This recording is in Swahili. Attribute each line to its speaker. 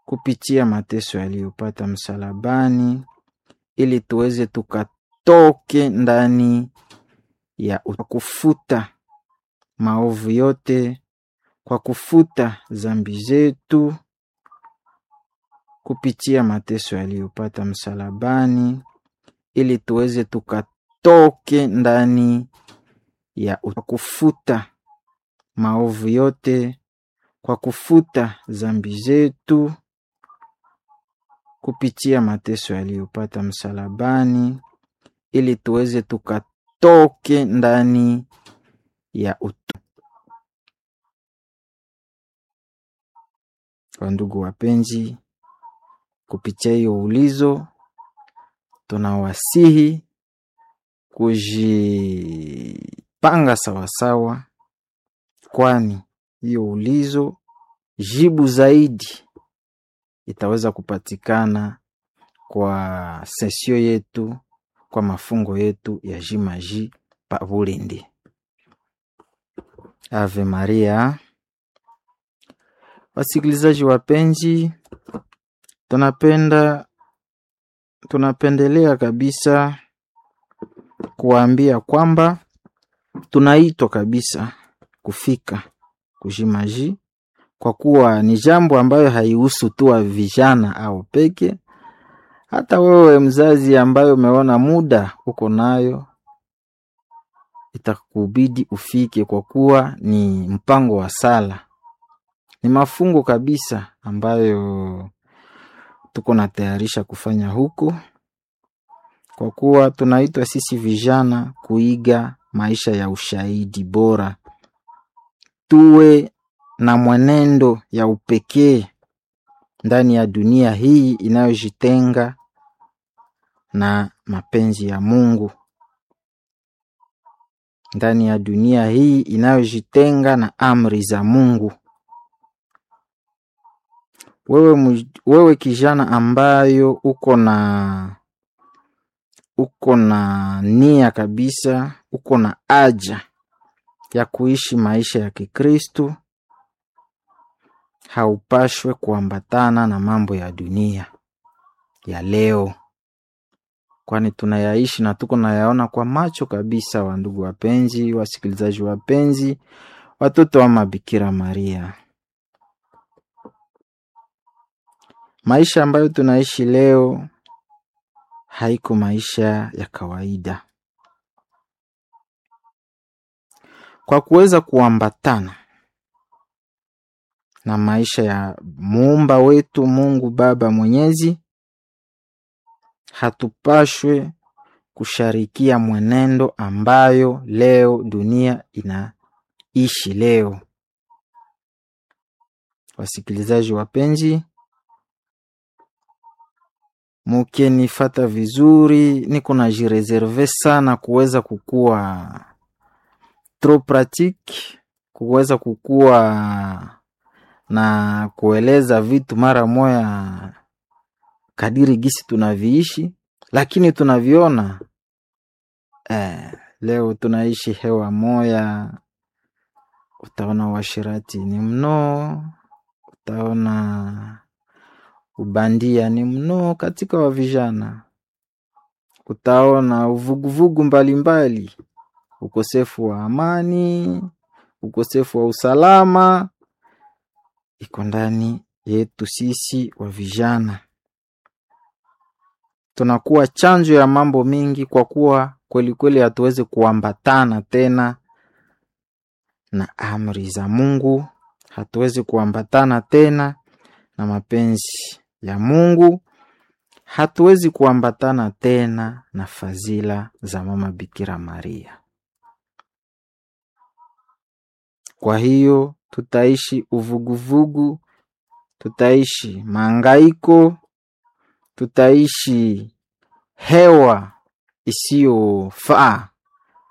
Speaker 1: kupitia mateso aliyopata msalabani, ili tuweze tukatoke ndani ya ut- kufuta maovu yote, kwa kufuta zambi zetu kupitia mateso aliyopata msalabani, ili tuweze tukatoke ndani ya ut- kufuta maovu yote, kwa kufuta zambi zetu kupitia mateso aliyopata msalabani, ili tuweze tukatoke ndani ya ut- Kwa ndugu wapenzi, kupitia hiyo ulizo tunawasihi kujipanga sawasawa, kwani hiyo ulizo jibu zaidi itaweza kupatikana kwa sesio yetu, kwa mafungo yetu ya jimaji pa Bulindi. Ave Maria. Wasikilizaji wapenzi, tunapenda tunapendelea kabisa kuwaambia kwamba tunaitwa kabisa kufika kujimaji, kwa kuwa ni jambo ambayo haihusu tu wa vijana au peke. Hata wewe mzazi ambayo umeona muda uko nayo, itakubidi ufike, kwa kuwa ni mpango wa sala, ni mafungo kabisa ambayo tuko natayarisha kufanya huko, kwa kuwa tunaitwa sisi vijana kuiga maisha ya ushahidi bora, tuwe na mwenendo ya upekee ndani ya dunia hii inayojitenga na mapenzi ya Mungu, ndani ya dunia hii inayojitenga na amri za Mungu. Wewe, muj- wewe kijana ambayo uko na uko na nia kabisa, uko na haja ya kuishi maisha ya Kikristu, haupashwe kuambatana na mambo ya dunia ya leo, kwani tunayaishi na tuko nayaona kwa macho kabisa. Wa ndugu wapenzi, wasikilizaji wapenzi, watoto wa Mabikira Maria, maisha ambayo tunaishi leo haiko maisha ya kawaida. Kwa kuweza kuambatana na maisha ya muumba wetu Mungu Baba Mwenyezi, hatupashwe kusharikia mwenendo ambayo leo dunia inaishi leo. Wasikilizaji wapenzi, mukenifata vizuri, niko najireserve sana kuweza kukua trop pratique, kuweza kukua na kueleza vitu mara moya kadiri gisi tunaviishi, lakini tunaviona eh, leo tunaishi hewa moya. Utaona uashirati ni mno, utaona ubandia ni mno katika wa vijana, utaona uvuguvugu mbalimbali, ukosefu wa amani, ukosefu wa usalama iko ndani yetu sisi wa vijana. Tunakuwa chanjo ya mambo mingi, kwa kuwa kweli kweli hatuwezi kuambatana tena na amri za Mungu, hatuwezi kuambatana tena na mapenzi ya Mungu, hatuwezi kuambatana tena na fadhila za mama Bikira Maria. Kwa hiyo tutaishi uvuguvugu, tutaishi maangaiko, tutaishi hewa isiyofaa